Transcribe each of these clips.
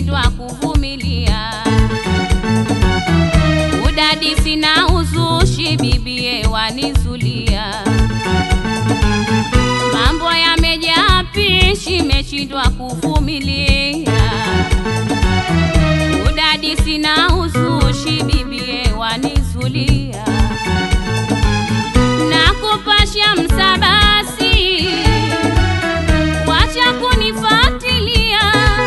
nimeshindwa kuvumilia. Udadisi na uzushi bibie wanizulia, mambo yamejaa pishi, meshindwa kuvumilia. Udadisi na uzushi bibie wanizulia, na kupasha msabasi, wacha kunifatilia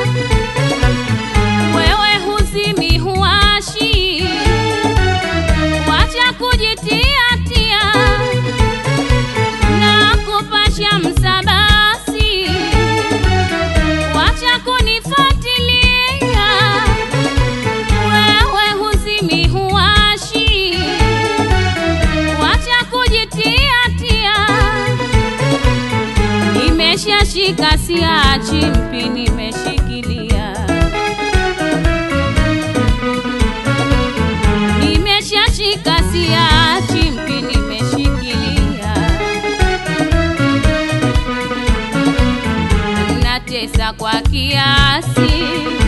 wewe huzimi huashi, wacha kujitiatia na kupasha msabasi, wacha kunifuatilia. Wewe huzimi huashi, wacha kujitiatia. Nimeshashika siachi, mpi nimeshikilia nimeshashika siachi, mpi nimeshikilia, natesa kwa kiasi,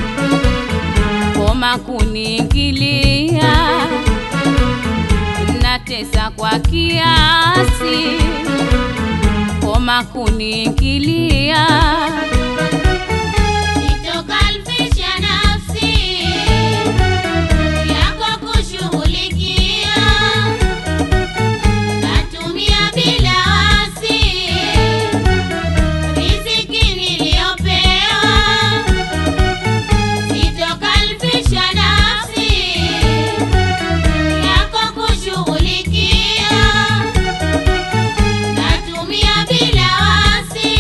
koma kuniingilia, natesa kwa kiasi, koma kuniingilia. Nitokalfisha nafsi yako kushughulikia, natumia bila wasi riziki niliyopewa. Nitokalfisha nafsi yako kushughulikia, natumia bila wasi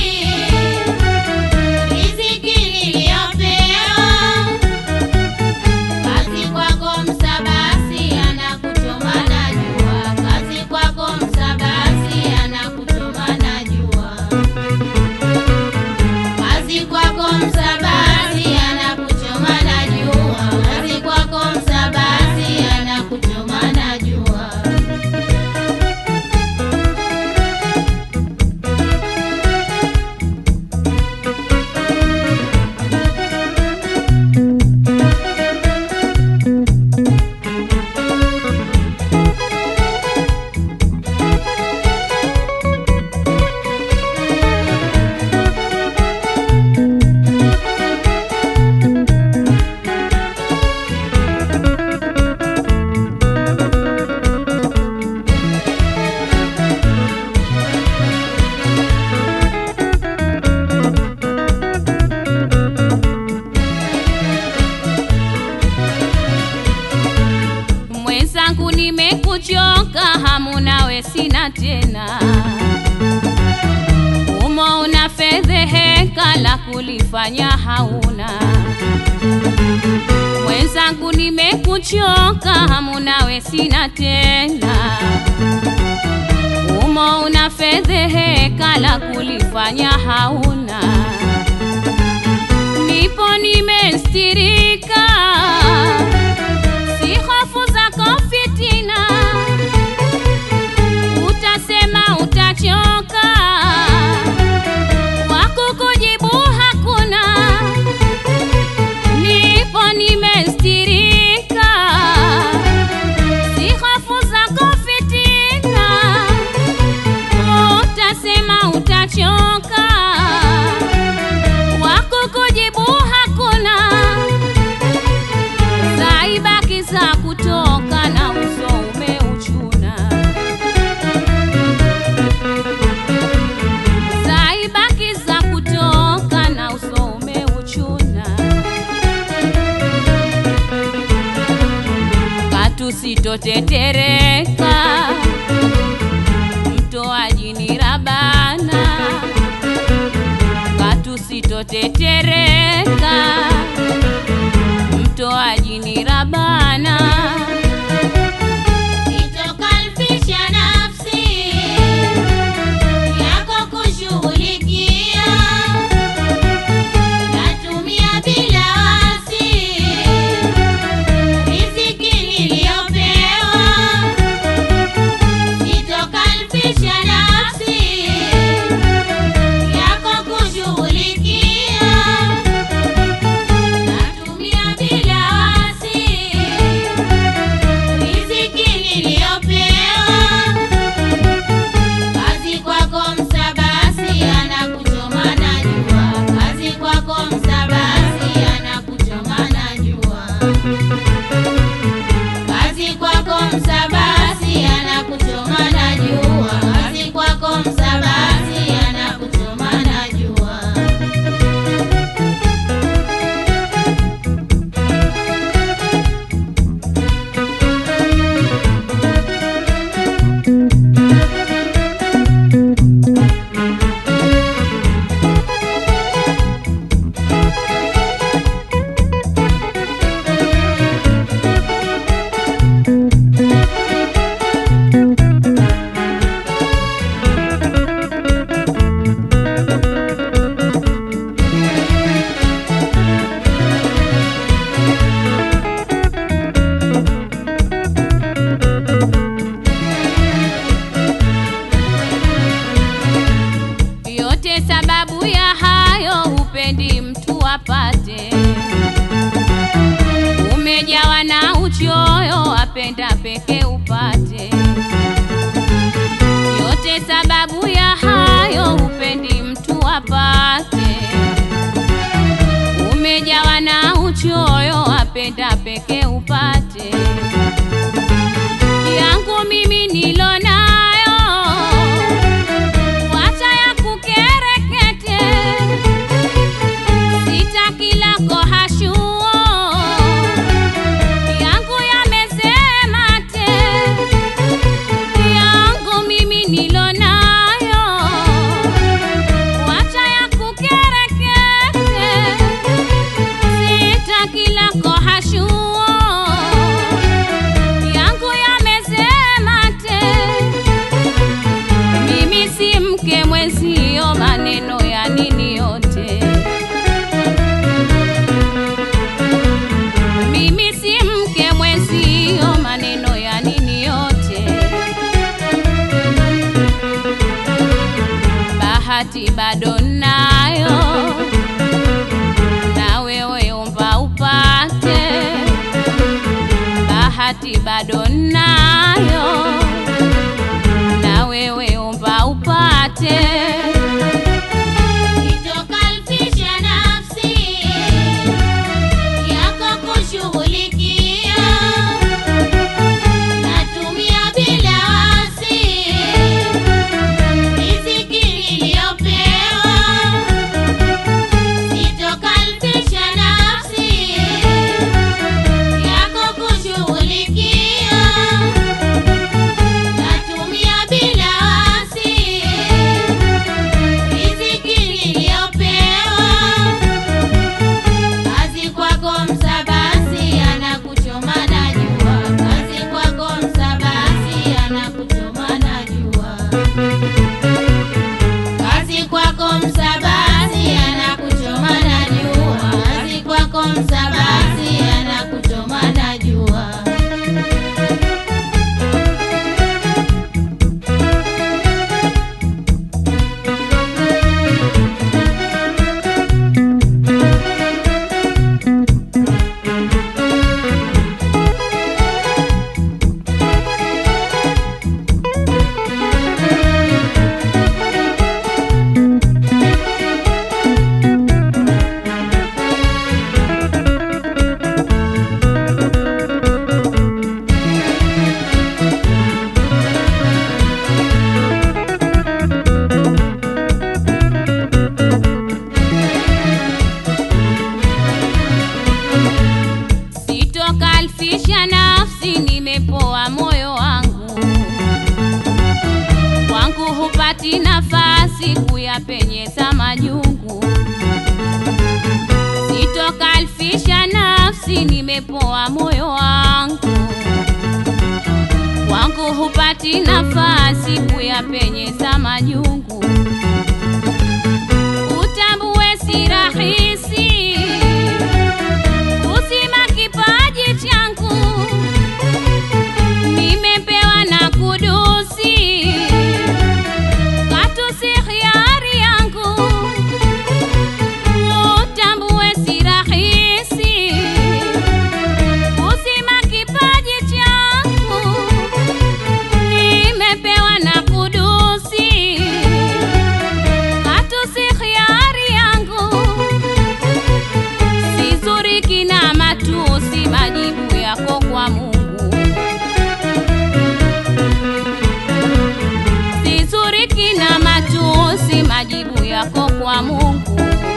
riziki niliyopewa. Kazi kwako msabasi anakuchoma na jua, kazi kwako msabasi anakuchoma na jua, kazi kwako msabasi anakuchoma na jua, kazi kwako msabasi anakuchoma na jua. Mwenzangu, nimekuchoka, hamu nawe sina tena. Umo una fedheheka, la kulifanya hauna. Mwenzangu, nimekuchoka, hamu nawe sina tena. Umo una fedheheka, la kulifanya hauna. Nipo nimestirika si hofu zako fitina, utasema utachoka, wakukujibu hakuna. Nipo nimestirika, si hofu zako fitina, utasema utachoka, wakukujibu hakuna zaibaki za kutoka na uso umeuchuna, zaibaki za kutoka na uso umeuchuna, katusitotetereka mtoaji ni Rabana, katusitotetereka mtoaji ni Rabana. Nitokalfisha nafsi yako kushughulikia, natumia bila wasi riziki niliyopewa. Nitokalfisha nafsi yako kushughulikia, natumia apenda peke upate yote sababu ya hayo hupendi mtu apate umejawa na uchoyo apenda peke upate yangu mimi nilo nayo wacha ya kukerekete sitaki lako hashuo yangu yamesema te yangu mimi nilo nayo wacha ya kukerekete sitaki lako hashuo yangu yamesema te mimi si mke mwenzio maneno ya nini yote mimi si mke mwenzio maneno ya nini yote bahati bado nayo na wewe omba upate bahati bado nayo na wewe omba upate Itokalfisha nafsi yako kushughulikia, natumia bila wasi riziki niliyopewa. Itokalfisha nafsi yako kushughulikia, natumia bila wasi riziki niliyopewa kazi kwako msabasi anakuchoma na jua kazi kwako msabasi anakuchoma na jua kazi kwako msabasi anakuchoma na jua kazi kwako msabasi anakuchoma na jua sitokalfisha nafsi nimepoa moyo wangu kwangu hupati nafasi kuyapenyeza majungu sitokalfisha nafsi nimepoa moyo wangu kwangu hupati nafasi kuyapenyeza majungu utambue si rahisi kuzima kipaji changu nimepewa na kudusi katu si hiari yangu utambue si rahisi kuzima kipaji changu nimepewa na kudusi katu si hiari yangu sizuriki na matusi majibu yako kwa Mungu sizuriki na matusi majibu yako kwa Mungu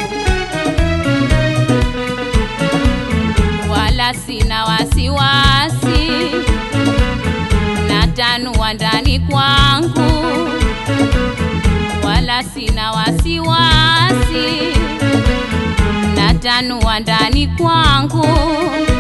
wala sina wasiwasi natanua ndani kwangu wala sina wasiwasi natanua ndani kwangu